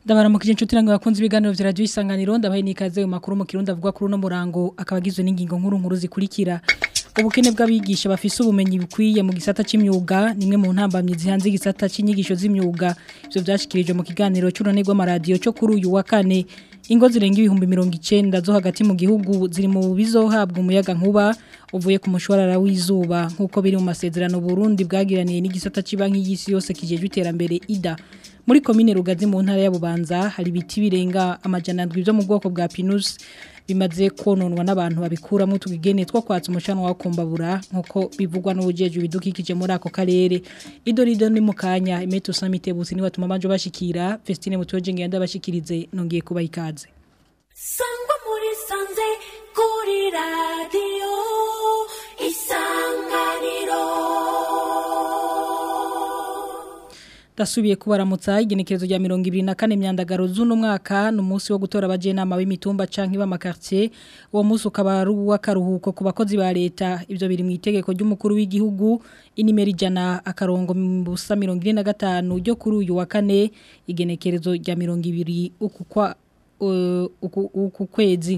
ndabaramukije inshuti nange bakunze ibiganiro vya radio isanganiro ndabaye nikaze mu makuru mu kirundi avuga kuri uno murango akabagizwe n'ingingo nkuru nkuru zikurikira ubukene bw'abigisha bafise ubumenyi bukwiye mu gisata c'imyuga nimwe mu ntambamye zihanze igisata c'inyigisho z'imyuga ivyo vyashikirijwe mu kiganiro c'urunani rw'amaradiyo cyo kuri uyu wa kane ingo zirenga ibihumbi mirongo icenda zo hagati mu gihugu ziri mu bizohabwa umuyaga nkuba uvuye ku mushwarara w'izuba nk'uko biri mu masezerano Burundi bwagiraniye n'igisata cy'ibanki y'isi yose kijejwe iterambere ida muri komine rugazi mu ntara ya Bubanza hari ibiti birenga amajana ndwi byo mu bwoko bwa Pinus bimaze kononwa n'abantu babikuramo tugigene two kwatsa umucanwa wa kumbabura nkuko bivugwa n'ubujeje bidukikije muri ako karere idorido ni mukanya imeto samite busi ni watuma manje bashikira Festine mutoje ngenda bashikirize nongiye kuba ikaze sangwa muri sanze kuri radio isanganiro Dasubiye kubaramutsa igenekerezo rya 2024 myandagaro z'uno mwaka numunsi wo gutora abaje nama b'imitumba canke b'amakartier uwo munsi ukaba ari uw'akaruhuko ku bakozi ba leta ivyo biri mu itegeko ry'umukuru w'igihugu inimero ijana akarongo busa 45 ryo kuri uyu wa kane igenekerezo rya 20 uku kwa uh, uku, uku kwezi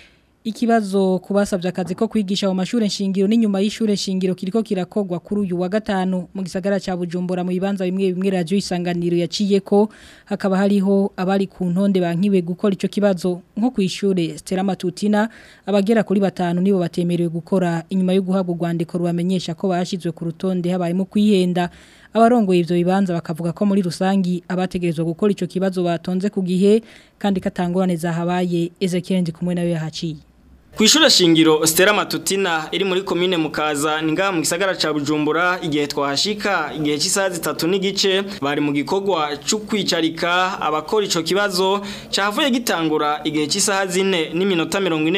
Ikibazo kubasavye akazi ko kwigisha mu mashure nshingiro n'inyuma y'ishure nshingiro kiriko kirakogwa kuri uyu wa gatanu mu gisagara ca Bujumbura mu bibanza bimwe bimwe radio isanganiro yaciye ko hakaba hariho abari ku ntonde bankiwe gukora ico kibazo nko kwishure Stella Matutina abagera kuri batanu nibo batemerewe gukora inyuma yo guhabwa urwandiko rubamenyesha ko bashizwe ku rutonde habaye mu kwihenda abarongoye ivyo bibanza bakavuga ko muri rusangi abategerezwa gukora ico kibazo batonze ku gihe kandi katangorane zahabaye Ezekiel ndi kumwe nawe yahaciye Kw'ishure shingiro Stella Matutina iri muri komine Mukaza ni ngaha mu gisagara ca Bujumbura igihe twahashika igihe cy'isaha zitatu n'igice bari mu gikorwa cyo kwicarika abakora ico kibazo cavuye gitangura igihe cy'isaha zine n'iminota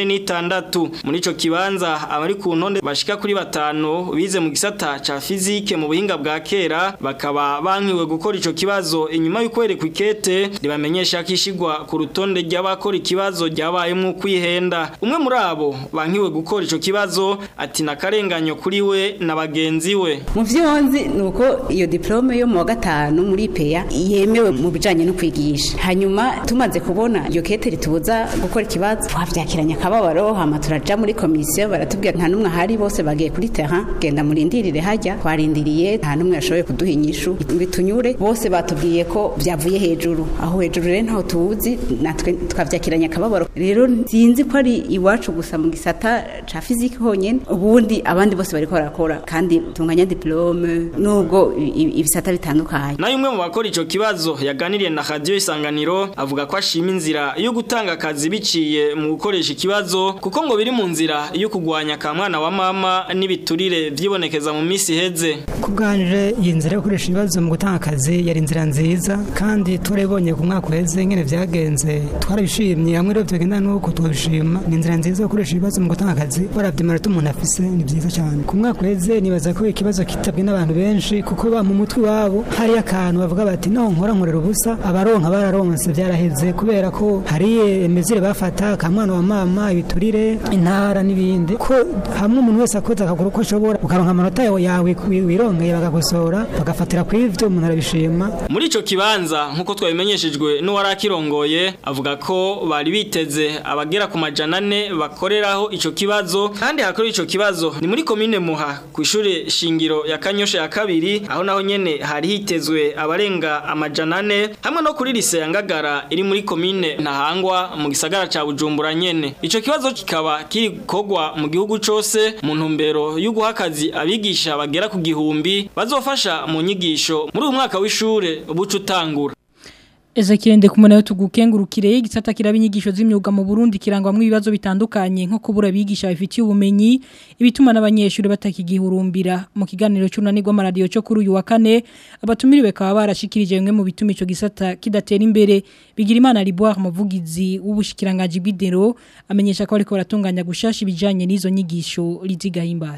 46 muri ico kibanza abari ku ntonde bashika kuri batanu bize mu gisata ca physique mu buhinga bwa kera bakaba bankiwe gukora ico kibazo inyuma y'uko kwerekwa ikete ribamenyesha kishigwa ku rutonde ry'abakora ikibazo ryabaye mu kwihenda umwe muri abo bankiwe gukora ico kibazo ati nakarenganyo kuri we na bagenzi we mu vyonzi nuko iyo diplome yo mu wa gatanu muri peya yemewe mu bijanye no kwigisha hanyuma tumaze kubona iyo kete ritubuza gukora ikibazo twavyakiranya akababaro hama turaja muri komisiyo baratubwira nta numwe ahari bose bagiye kuri terrain genda murindirire hajya twarindiriye nta numwe yashoboye kuduha inyishu bitunyure bose batubwiye ko vyavuye hejuru aho hejuru rero ntaho tuzi natwe twavyakiranya akababaro rero sinzi ko ari iwacu gusa mu gisata ca physique honyene ubundi abandi bose bariko barakora kandi tunganya diplome nubwo ibisata bitandukanye nayo umwe mu bakora ico kibazo yaganiriye na radio isanganiro avuga ko ashima inzira yo gutanga akazi biciye mu gukoresha ikibazo kuko ngo biri mu nzira yo kugwanya ka mwana wa mama n'ibiturire vyibonekeza mu misi heze kubganje iyi nzira yo gukoresha ibibazo mu gutanga akazi yari inzira nziza kandi turabonye ku mwaka uheze ngene vyagenze twarabishimye hamwe rero vyagenda nuko twabishima ni inzira nziza yo gukoresha ibibazo mu gutanga akazi baravye amanota umuntu afise ni vyiza cyane ku mwaka uheze nibaza ko ikibazo kitabwe n'abantu benshi kuko ba mu mutwe wabo hari akantu bavuga bati no nkora nkorera ubusa abaronka bararonse vyaraheze kubera ko hari emezire bafata ka mwana wa mama ibiturire intara n'ibindi ko hamwe umuntu wese akoze akagura uko ashobora ukaronka amanota yawe wirongeye bagakosora bagafatira ku ivyo umuntu arabishima muri ico kibanza nk'uko twabimenyeshejwe n'uwari akirongoye avuga ko bari biteze abagera ku majana ane bakoreraho ico kibazo kandi hakora ico kibazo ni muri komine Muha ku ishure shingiro ya Kanyosha ya kabiri aho naho nyene hari hitezwe abarenga amajana ane hamwe no kuri lise ya Ngagara iri muri komine Ntahangwa mu gisagara ca Bujumbura nyene ico kibazo kikaba kiri kogwa mu gihugu cose mu ntumbero yo guha akazi abigisha bagera ku gihumbi bazofasha mu nyigisho muri uyu mwaka w'ishure buca utangura Ezekiel Ndekumana yo tugukengurukire igisata kiraba inyigisho z'imyuga mu Burundi kirangwamwe ibibazo bitandukanye nko kubura bigisha bifitiye ubumenyi ibituma n'abanyeshuri batakigihurumbira mu kiganiro cy'unani rw'amaradiyo cyo kuri uyu wa kane abatumiriwe kaba barashikirije bimwe mu bituma ico gisata kidatera imbere bigira imana Liboire muvugizi w'ubushikiranganje bw'idero amenyesha ko ariko baratunganya gushasha ibijanye n'izo nyigisho lizigahimbare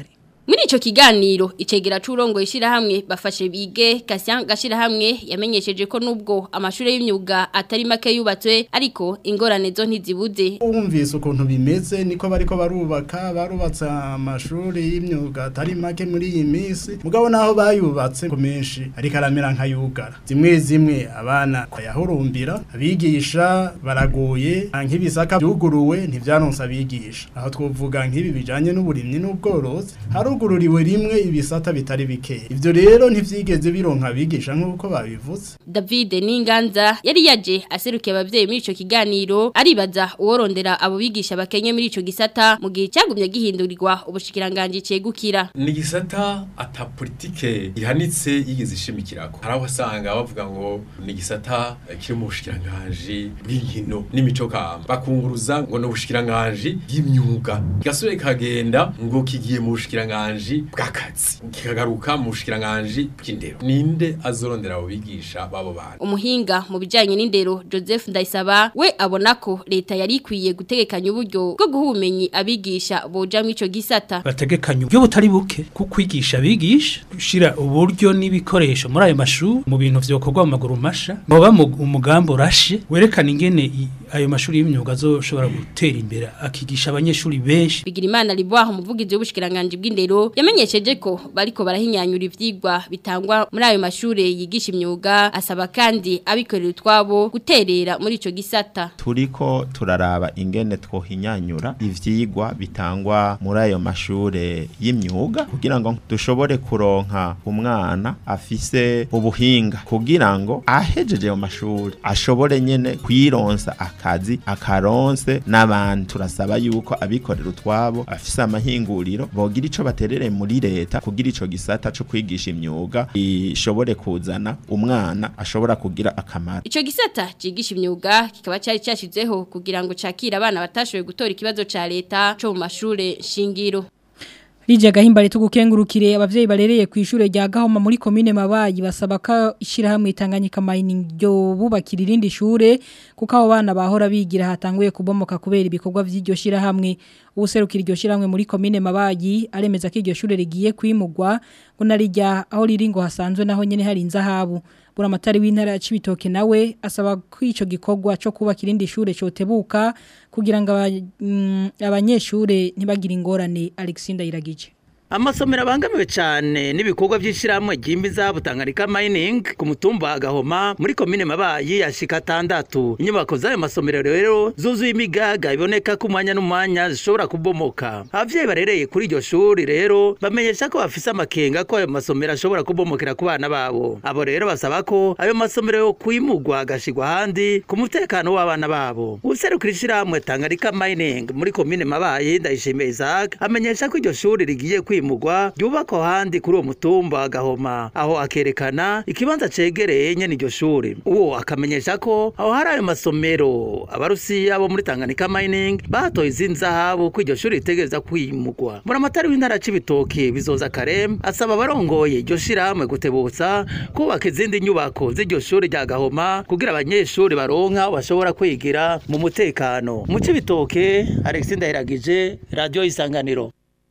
Muri ico kiganiro icegera c'urongo ishirahamwe bafashe bige Kasyan gashirahamwe yamenyesheje ko nubwo amashure y'imyuga atari make yubatswe ariko ingorane zo ntizibuze Umvise ukuntu bimeze niko bariko barubaka barubatse amashuri y'imyuga atari make muri iyi minsi mugabo naho bayubatse ku menshi ariko aramera nk'ayugara zimwe zimwe abana yahurumbira abigisha baraguye nk'ibisaka byuguruwe ntivyaronse abigisha aho twovuga nk'ibi bijanye n'uburimyi n'ubworozi harugururiwe rimwe ibisata bitari bike ivyo rero ntivyigeze bironka abigisha nk'uko babivuze David Ninganza yari yaje aserukiye abavyeyi muri ico kiganiro aribaza uworondera abo bigisha bakenye muri ico gisata mu gihe cyagumye gihindurirwa ubushikiranganje cegukira ni gisata ata politike ihanitse yigeze ishimikirako hari aho usanga bavuga ngo ni gisata kiri mu bushikiranganje bw'inkino n'imico kama bakunguruza ngo ni ubushikiranganje bw'imyuga gasore kagenda ngo kigiye mu bushikiranganje bw'akazi kikagaruka mu bushikiranganje bw'indero ninde azorondera abo bigisha babo bantu umuhinga mu bijanye n'indero Joseph Ndayisaba we abona ko leta yari ikwiye gutegekanya uburyo bwo guha ubumenyi abigisha boja mu ico gisata bategekanya uburyo butari buke ku kwigisha abigisha gushira uburyo n'ibikoresho muri ayo mashuri mu bintu vyokorwa mu maguru masha boba mu umugambo urashe werekana ingene i- ayo mashuri y'imyuga azoshobora gutera imbere akigisha abanyeshuri benshi Bigirimana Liboire umuvugizi w'ubushikiranganje bw'indero yamenyesheje ko bariko barahinyanyura ivyigwa bitangwa muri ayo mashure yigisha imyuga asaba kandi abikorera utwabo guterera muri ico gisata turiko turaraba ingene twohinyanyura ivyigwa bitangwa muri ayo mashure y'imyuga kugira ngo dushobore kuronka umwana afise ubuhinga kugira ngo ahejeje ayo mashuri ashobore nyene kwironsa akazi akaronse n'abantu turasaba yuko abikorera utwabo afise amahinguriro bogira ico baterere muri leta kugira ico gisata co kwigisha imyuga ishobore kuzana umwana ashobora kugira akamaro Ico gisata cigisha imyuga kikaba cyari cyashizeho kugira ngo cakire abana batashoboye gutora ikibazo ca leta co mu mashure shingiro Lidia gahimbare tugukengurukire abavyeyi barereye ku ishure rya Gahoma muri commune Mabayi basaba ko ishirahamwe Tanganyika Mining ryo bubakira irindi shure kuko abo bana bahora bigira hatanguye kubomoka kubera ibikorwa vy'iryo shirahamwe ubuserukira iryo shirahamwe muri commune Mabayi aremeza ko iryo shure rigiye kwimugwa ngo narijya aho riri ngo hasanzwe naho nyene hari inzahabu buramatari w'intara ya Cibitoke nawe asaba ko ico gikorwa cyo kubaka irindi shure cotebuka kugira ngo aba- mm, abanyeshure ntibagire ingorane Alexander Iragije amasomero abangamiwe cyane n'ibikorwa by'ishyirahamwe ry'imbiza butangarika mining ku mutumba wa gahoma muri komine mabayi yashika atandatu inyubako z'ayo masomero rero zuzuye imigaga iboneka ko umwanya n'umwanya zishobora kubomoka abavyeyi barereye kuri iryo shuri rero bamenyesha ko bafise amakenga ko ayo masomero ashobora kubomokera ku bana babo abo rero basaba ko ayo masomero yo kwimurwa agashigwa ahandi ku mutekano w'abana babo userukira ishyirahamwe tangarika mining muri komine mabayi ndayishimiye isaac amenyesha ko iryo shuri rigiye kwimurwa ryubakwa ahandi kuri uwo mutumba wa gahoma aho akerekana ikibanza cegereye nyene iryo shuri uwo akamenyesha ko aho hari ayo masomero abarusiya bo muri tanganyika mining batoye izindi zahabu ko iryo shuri ritegereza kwimurwa buramatari w'intara c'ibitoki bizoza karem asaba abarongoye iryo shirahamwe gutebutsa kubaka izindi nyubako z'iryo shuri rya gahoma kugira abanyeshuri baronka aho bashobora kwigira mu mutekano mu c'ibitoke alexis ndahiragije radiyo isanganiro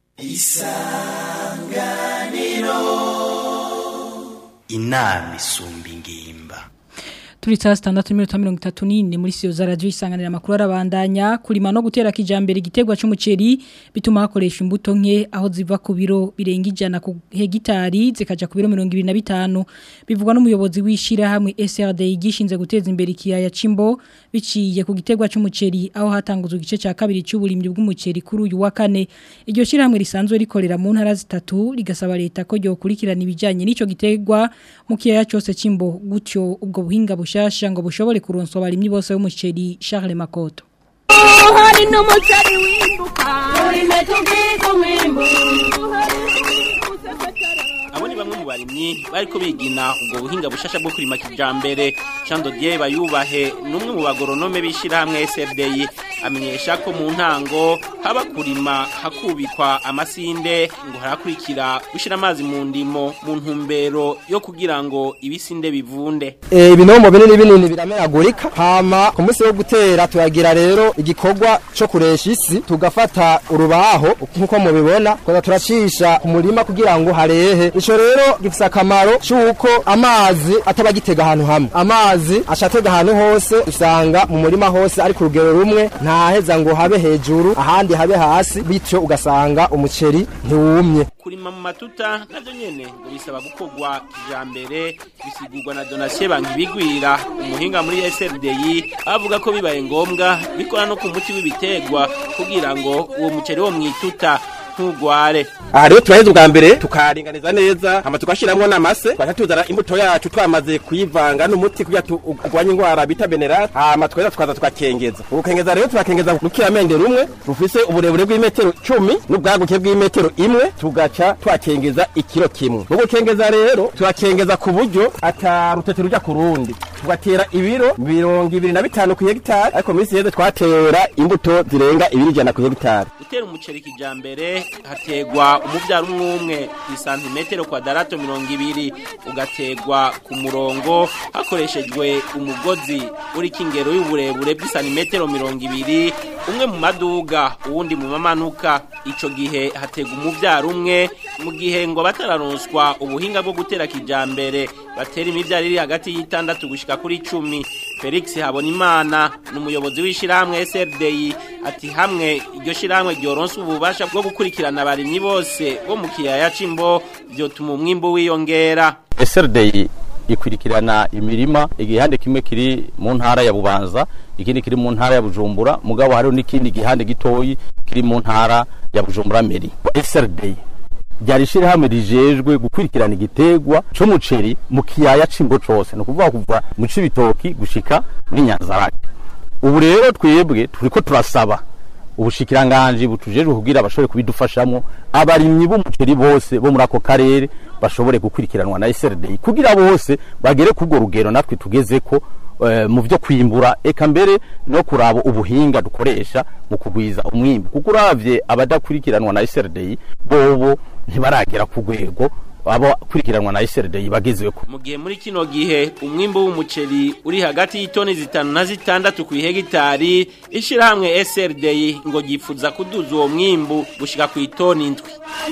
inama isumba ingimba Turi saa sitandatu n'iminota mirongo itatu n'ine muri siyo za radiyo isanganira amakuru arabandanya kurima no gutera kijambere igiterwa c'umuceri bituma hakoresha imbuto nke aho ziva ku biro birenga ijana ku hegitari zikaja ku biro mirongo ibiri na bitanu bivugwa n'umuyobozi w'ishirahamwe SRD gishinze guteza imbere ikiyaya c'imbo biciye ku giterwa c'umuceri aho hatanguzwe igice ca kabiri c'uburimyi bw'umuceri kuri uyu wa kane iryo shirahamwe risanzwe rikorera mu ntara zitatu rigasaba leta ko ryokurikirana ibijanye n'ico giterwa mu kiyaya cose c'imbo gutyo ubwo buhinga bushasha ngo bushobore kuronswa abarimyi bose b'umuceri Charles Makoto hari n'umuceri wimbuka urime tubwiko mwimbu abo ni bamwe mu barimyi bariko bigina ubwo buhinga bushasha bwo kurima kijambere Jean Dodier bayubahe numwe mu bagoronome bishira hamwe SFDI amenyesha ko mu ntango haba kurima hakubikwa amasinde ngo harakurikira gushira amazi mu ndimo mu ntumbero yo kugira ngo ibisinde bivunde Eh, ibinombo binini binini birameragurika hama ku munsi wo gutera turagira rero igikorwa cyo kuresha isi tugafata urubaho nk'uko mubibona tukaza turacisha ku murima kugira ngo harehe ico rero gifise akamaro c'uko amazi ataba agitega ahantu hamwe amazi acatega ahantu hose usanga mu murima hose ari ku rugero rumwe ntaheza ngo habe hejuru ahandi habe hasi bityo ugasanga umuceri ntiwumye kurima mu matuta navyo nyene ngo bisaba gukorwa kijambere bisigurwa na Donatien Bankibigwira umuhinga muri SRDI avuga ko bibaye ngombwa bikora no ku muti w'ibitegwa kugira ngo uwo muceri wo mwituta ntugware aha rero turaheza ubwa mbere tukaringaniza neza hama tugashiramwo n'amase twaca tuzana imbuto yacu twamaze kuyivanga n'umuti kugira turwanye indwara bita benerate hama tweza tukaza tukakengeza ubukengeza rero turakengeza rukiramende rumwe rufise uburebure bw'imetero cumi n'ubwaguke bw'imetero imwe tugaca twakengeza ikiro kimwe mu gukengeza rero turakengeza ku buryo ata rutete ruja ku rundi tugatera ibiro mirongo ibiri na bitanu ku hegitari ariko mu minsi yeze twatera imbuto zirenga ibiri ijana ku hegitari gutera umuceri kijambere hategwa umuvyaro umwe umwe ku santimetero kwadarato mirongo ibiri ugategwa ku murongo hakoreshejwe umugozi uriko ingero y'uburebure bw'isantimetero mirongo ibiri umwe mu maduga uwundi mu mamanuka ico gihe hategwa umuvyaro umwe mu gihe ngo batararonswa ubuhinga bwo gutera kijambere batera imivyaro iri hagati y'itandatu gushika kuri cumi felix habonimana ni umuyobozi w'ishirahamwe srdi ati hamwe iryo shirahamwe ryoronsa ububasha bwo gukurikirana abarimyi bose bo mu kiyaya c'imbo vyotuma umwimbu wiyongera SRD ikurikirana imirima igihande kimwe kiri mu ntara ya Bubanza ikindi kiri mu ntara ya Bujumbura mugabo hariho n'ikindi gihande gitoyi kiri mu ntara ya Bujumbura meri SRD ryari shirahamwe rijejwe gukurikirana igitegwa c'umuceri mu kiyaya c'imbo cose no kuvuga kuva mu cibitoki gushika muri Nyanzarake ubu rero twebwe turiko turasaba ubushikiranganje butujejwe kugira abashobore kubidufashamo abarimyi b'umuceri bose bo muri ako karere bashobore gukurikiranwa na SRD kugira bose bagere kugo rugero natwe tugezeko eh, mu byo kwimbura eka mbere no kuraba ubuhinga dukoresha mu kugwiza umwimbu kuko uravye abadakurikiranwa na SRD bobo ntibaragera ku rwego abo kurikiranwa na SRD bagezeko mu gihe muri kino gihe umwimbu w'umuceri uri hagati y'itoni zitanu na zitandatu ku hegitari ishirahamwe SRD ngo gifuza kuduza uwo mwimbu gushika ku itoni indwi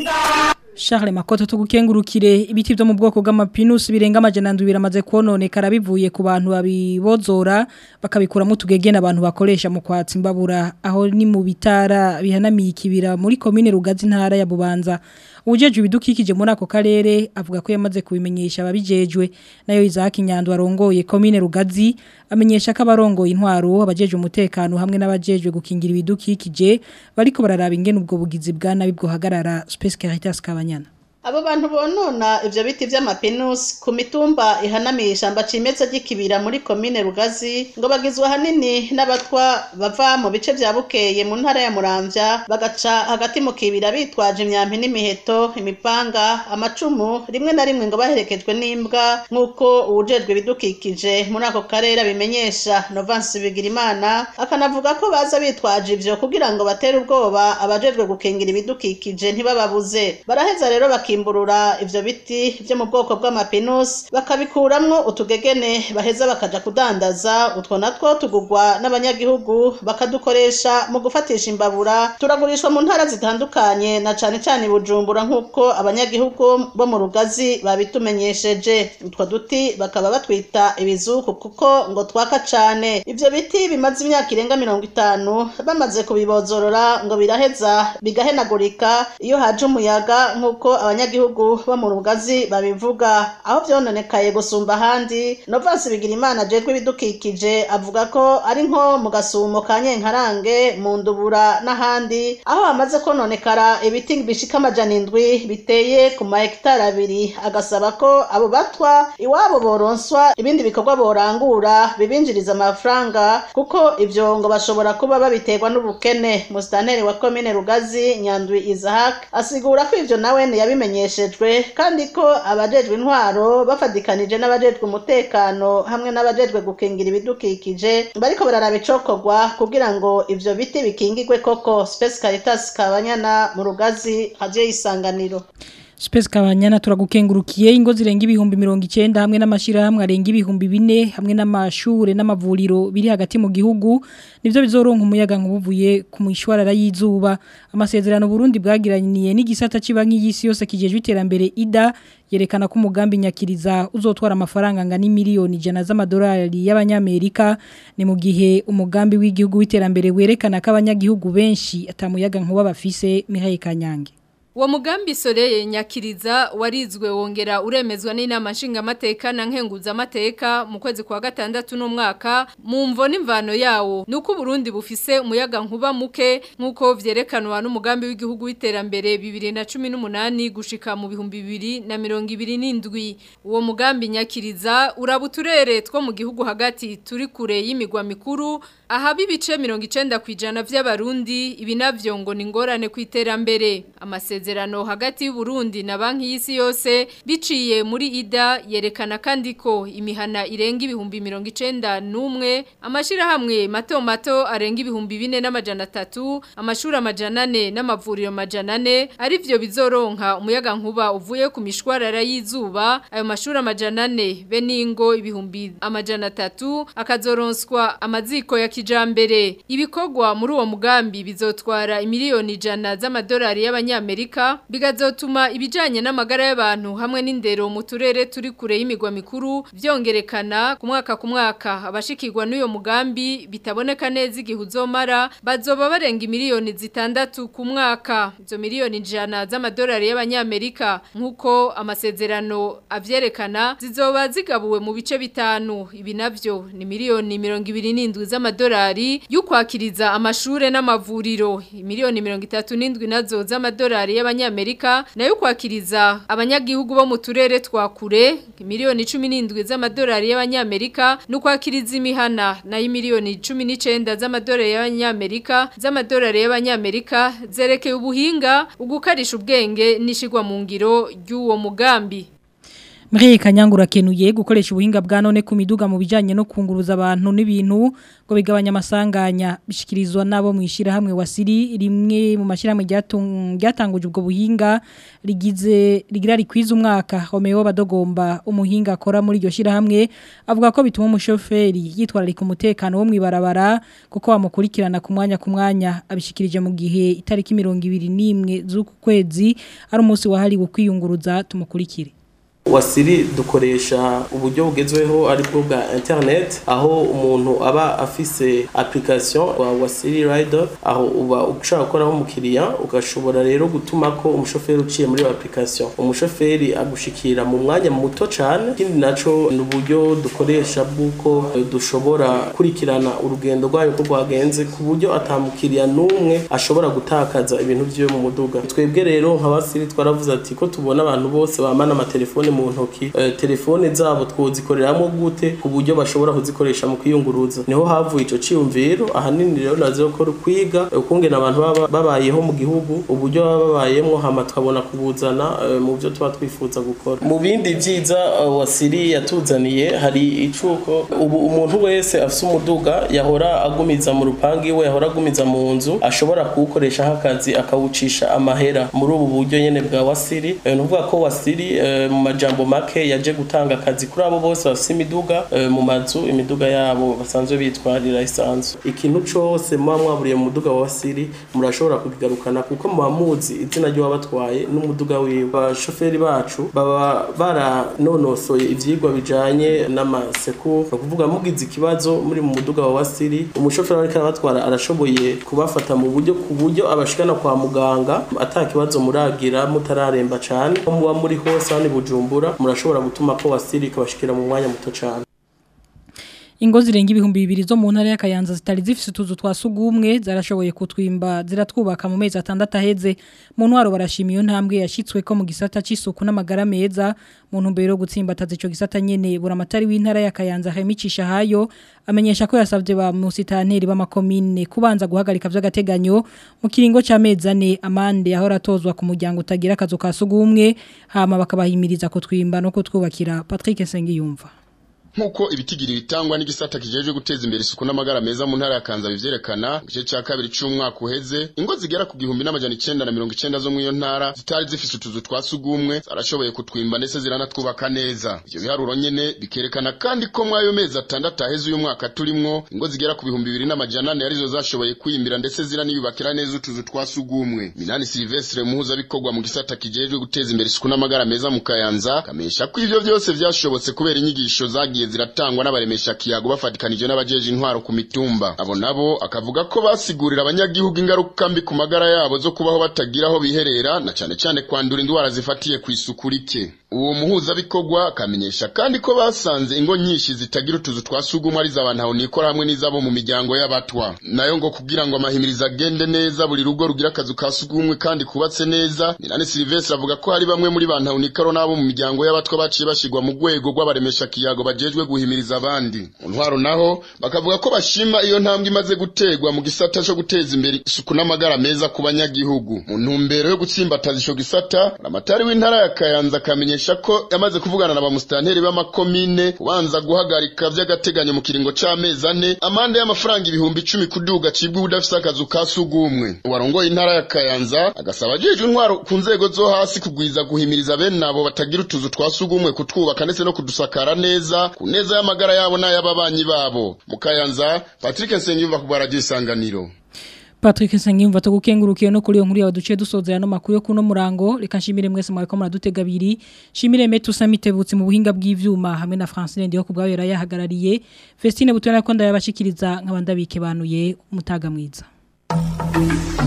Charles Makoto tugukengurukire ibiti byo mu bwoko bw'amapinus birenga amajana ndwi biramaze kononekara bivuye ku bantu babibozora bakabikuramo tugegena abantu bakoresha mu kwatsa imbabura aho ni mu bitara bihanamiye ikibira muri commune Rugazi ntara ya Bubanza ujeje ibidukikije muri ako karere avuga ko yamaze kubimenyesha ababijejwe nayo Isaac Nyando arongoye commune Rugazi amenyesha ko abarongoye intwaro abajeje umutekano hamwe n'abajejwe gukingira ibidukikije bariko bararaba ingene ubwo bugizi bwa nabi bwo hagarara Space Caritas Kabanyana Abo bantu bonona ivyo biti vy'amapinusi ku mitumba ihanamiye ishamba cimeza ry'ikibira muri komine Rugazi ngo bagizwe hanini n'abatwa bava mu bice vya Bukeye mu ntara ya Muramvya bagaca hagati mu kibira bitwaje imyampi n'imiheto imipanga amacumu rimwe na rimwe ngo baherekejwe n'imbwa nk'uko uwujejwe ibidukikije muri ako karere abimenyesha Novance Bigirimana akanavuga ko baza bitwaje ivyo kugira ngo batere ubwoba abajejwe gukingira ibidukikije ntibababuze baraheza rero baki bakimburura ivyo biti vyo mu bwoko bw'amapinusi bakabikuramwo utugegene baheza bakaja kudandaza utwo natwo tugurwa n'abanyagihugu bakadukoresha mu gufatisha imbabura turagurishwa mu ntara zitandukanye na cane cane bujumbura nk'uko abanyagihugu bo mu rugazi babitumenyesheje utwo duti bakaba batwita ibizuku kuko ngo twaka cane ivyo biti bimaze imyaka irenga mirongo itanu bamaze kubibozorora ngo biraheza bigahenagurika iyo haje umuyaga nk'uko abanyagihugu bo mu rugazi babivuga aho vyononekaye gusumba ahandi Novasi Bigirimana ajejwe ibidukikije avuga ko ari nko mu gasumo ka Nyenkarange mu ndubura n'ahandi aho hamaze kononekara ibiti bishika amajana indwi biteye ku mahegitari abiri agasaba ko abo batwa iwabo boronswa ibindi bikorwa borangura bibinjiriza amafaranga kuko ivyo ngo bashobora kuba babiterwa n'ubukene musitanteri wa komine Rugazi Nyandwi Isaac asigura ko ivyo nawe yabimenye vyamenyeshejwe kandi ko abajejwe intwaro bafadikanije n'abajejwe umutekano hamwe n'abajejwe gukingira ibidukikije bariko bararaba icokorwa kugira ngo ivyo biti bikingirwe koko Space Caritas Kabanyana mu rugazi haje isanganiro Space kabanyana turagukengurukiye ingo zirenga ibihumbi 90 hamwe n'amashirahamwe arenga ibihumbi 4 hamwe n'amashure n'amavuriro biri hagati mu gihugu nivyo bizoronka umuyaga nkubuvuye ku mwishwarara y'izuba amasezerano Burundi bwagiraniye n'igisata cibanki y'isi yose kijejwe iterambere IDA yerekana ko umugambi nyakiriza uzotwara amafaranga ngana miliyoni ijana z'amadolari y'abanyamerika ni mu gihe umugambi w'igihugu w'iterambere werekana ko abanyagihugu benshi atamuyaga nkuba bafise Mihaye Kanyange Uwo mugambi soreye nyakiriza warizwe wongera uremezwa n'inama nshingamateka na nkenguzamateka mu kwezi kwa gatandatu n'umwaka mu mvo n'imvano yawo nuko Burundi bufise umuyaga nkuba muke nkuko vyerekanwa n'umugambi w'igihugu w'iterambere 2018 gushika mu bihumbi 2027 uwo mugambi nyakiriza urabuturere two mu gihugu hagati turi kure y'imigwa mikuru ahaba ibice 90 kwijana vy'abarundi ibi navyo ngo ni ngorane ku iterambere amasezerano hagati y'u Burundi na banki y'isi yose biciye muri IDA yerekana kandi ko imihana irenga ibihumbi 91 amashira hamwe mato mato arenga ibihumbi 4 n'amajana 3 amashuri amajana 4 n'amavuriro amajana 4 ari vyo bizoronka umuyaga nkuba uvuye ku mishwarara y'izuba ayo mashuri amajana 4 be ningo ibihumbi amajana 3 akazoronswa amaziko ya kijambere ibikogwa muri uwo mugambi bizotwara imiliyoni ijana z'amadolari y'abanyamerika bigazotuma ibijanye n'amagara y'abantu hamwe n'indero mu turere turi kure y'imigwa mikuru vyongerekana ku mwaka ku mwaka abashikirwa n'uyo mugambi bitaboneka neza igihe uzomara bazoba barenga imiliyoni zitandatu ku mwaka izo miliyoni ijana z'amadolari y'abanyamerika nk'uko amasezerano avyerekana zizoba zigabuwe mu bice bitanu ibi navyo ni miliyoni mirongo ibiri n'indwi z'amadolari y'ukwakiriza amashure n'amavuriro miliyoni mirongo itatu n'indwi nazo z'amadolari y'abanyamerika nayo kwakiriza abanyagihugu bo mu turere twa kure miliyoni 17 z'amadolari y'abanyamerika no kwakiriza imihana nayo miliyoni 19 z'amadolari y'abanyamerika z'amadolari y'abanyamerika zerekeye ubuhinga ugukarisha ubwenge nishigwa mu ngiro y'uwo mugambi Mreye kanyangura kenuye gukoresha ubuhinga bwa none ku miduga mu bijanye no kunguruza abantu n'ibintu ngo bigabanya amasanganya bishikirizwa nabo mwishira hamwe wasiri rimwe mu mashiramwe ryatanguje ubwo buhinga rigize rigira rikwiza umwaka Romeo badogomba umuhinga akora muri iryo shira hamwe avuga ko bituma umushoferi yitwararika umutekano wo mwibarabara kuko bamukurikirana ku mwanya ku mwanya abishikirije mu gihe itariki 21 z'uku kwezi ari umunsi wahariwe kwiyunguruza tumukurikire wasiri dukoresha uburyo bugezweho aribwo bwa internet aho umuntu aba afise application wa wasiri rider aho uba ushaka gukoraho umukiriya ugashobora rero gutuma ko umushoferi uciye muri iyo application umushoferi agushikira mu mwanya muto cyane ikindi naco ni uburyo dukoresha bw'uko dushobora kurikirana urugendo rwayo ko rwagenze ku buryo atamukiriya n'umwe ashobora gutakaza ibintu vyiwe mu muduga twebwe rero nka wasiri twaravuze ati ko tubona abantu bose bamana amatelefone mu ntoki uh, telefone zabo twozikoreramwo gute ku buryo bashobora kuzikoresha mu kwiyunguruza niho havuye ico ciyumviro ahanini rero nazo ko kwiga ukungena abantu baba babayeho mu gihugu uburyo baba babayemwo hama tukabona kubuzana uh, mu byo tuba twifuza gukora mu bindi vyiza uh, wasiri yatuzaniye hari icuko ubu umuntu wese afise umuduga yahora agumiza mu rupangi iwe yahora agumiza mu nzu ashobora kuwukoresha nk'akazi akawucisha amahera muri ubu buryo nyene bwa wasiri uh, nuvuga ko wasiri uh, mu majambo make yaje gutanga akazi kuri abo bose bafite imiduga mu mazu imiduga yabo basanzwe bitwarira isanzwe ikintu cyose muba mwaburiye mu muduga wa siri murashobora kubigarukana kuko muba muzi izina ry'uwabatwaye n'umuduga wiwe abashoferi bacu baba baranonosoye ivyigwa bijanye n'amaseku ni ukuvuga mugize ikibazo muri mu muduga wa wasiri umushoferi ariko arabatwara arashoboye kubafata mu buryo ku buryo abashikana kwa muganga ata kibazo muragira mutararemba cane ko muba muri hose hano bujumbura murashobora gutuma ko wasiri ikabashikira mu mwanya muto cyane Ingo zirenga ibihumbi bibiri zo mu ntara ya Kayanza zitari zifise utuzu twa sugumwe zarashoboye kutwimba ziratwubaka mu mezi atandatu aheze mu ntwaro barashimiye iyo ntambwe yashitswe ko mu gisata c'isuku n'amagara meza mu ntumbero yo gutsimbataza ico gisata nyene buramatari w'intara ya Kayanza hemicisha hayo amenyesha ko yasavye ba musitanteri b'amakomine kubanza guhagarika vy'agateganyo mu kiringo c'amezi ane amande yahora atozwa ku muryango utagira akazu ka sugumwe hama bakabahimiriza kutwimba no kutwubakira Patrick Sengiyumva Nkuko ibitigiri bitangwa n'igisata kijeje guteza imbere isuku n'amagara meza mu ntara ya Kanza bivyerekana mu gice ca kabiri c'umwaka uheze ingo zigera ku gihumbi n'amajana 990 zo mu iyo ntara zitari zifise utuzu twa sugumwe zarashoboye kutwimba ndetse ziranatwubaka neza ivyo biharuro nyene bikerekana kandi ko mwayo mezi atandatu aheze uyu mwaka turimwo ingo zigera ku bihumbi bibiri n'amajana ane arizo zashoboye kwiyimbira ndetse ziraniyubakira neza utuzu twa sugumwe Minani Silvestre muhuza bikorwa mu gisata kijeje guteza imbere isuku n'amagara meza mu Kayanza kamesha ko ivyo vyose vyashobotse kubera inyigisho zagiye zagiye ziratangwa n'abaremesha kiyago bafatikanije n'abajeje intwaro ku mitumba abo nabo akavuga ko basigurira abanyagihugu ingaruka mbi ku magara yabo zo kubaho batagira aho biherera na cane cane kwandura indwara zifatiye ku isuku rike uwo muhuza bikorwa akamenyesha kandi ko basanze ingo nyinshi zitagira utuzu twa sugumwe ari z'abantu aho nikora hamwe n'izabo mu miryango y'abatwa nayo ngo kugira ngo amahimiriza agende neza buri rugo rugira akazu ka sugumwe kandi kubatse neza Minani Silvestre avuga ko hari bamwe muri bantu nikaro nabo mu miryango y'abatwa baciye bashigwa mu rwego rw'abaremesha kiyago bajejwe guhimiriza abandi mu ntwaro naho bakavuga ko bashima iyo ntambwe imaze gutegwa mu gisata cyo guteza imbere isuku n'amagara meza ku banyagihugu mu ntumbero yo gutsimbataza ico gisata amatari w'intara ya Kayanza akamenyesha ko yamaze kuvugana na bamusitanteri b'amakomine kubanza guhagarika vy'agateganyo mu kiringo c'amezi ane amande y'amafaranga ibihumbi icumi kuduga cibwa udafise akazu ka sugumwe uwarongoye intara ya Kayanza agasaba ajejwe intwaro ku nzego zo hasi kugwiza guhimiriza bene abo batagira utuzu twa sugumwe kutwubaka ndetse no kudusakara neza ku neza y'amagara yabo n'ay'ababanyi babo mu Kayanza Patrick Nsengiyumva ku baradio isanganiro Patrick Sengimva tugukengurukiye no kuri yo nkuru yawe duce dusozera no makuru yo kuno murango reka nshimire mwese mwako muradutega abiri shimire metu samitebutsi mu buhinga bw'ivyuma hamwe na Francine ndiyo kubgawe yarayahagarariye Festine butwana ko ndayabashikiriza nkabandabike banuye umutaga mwiza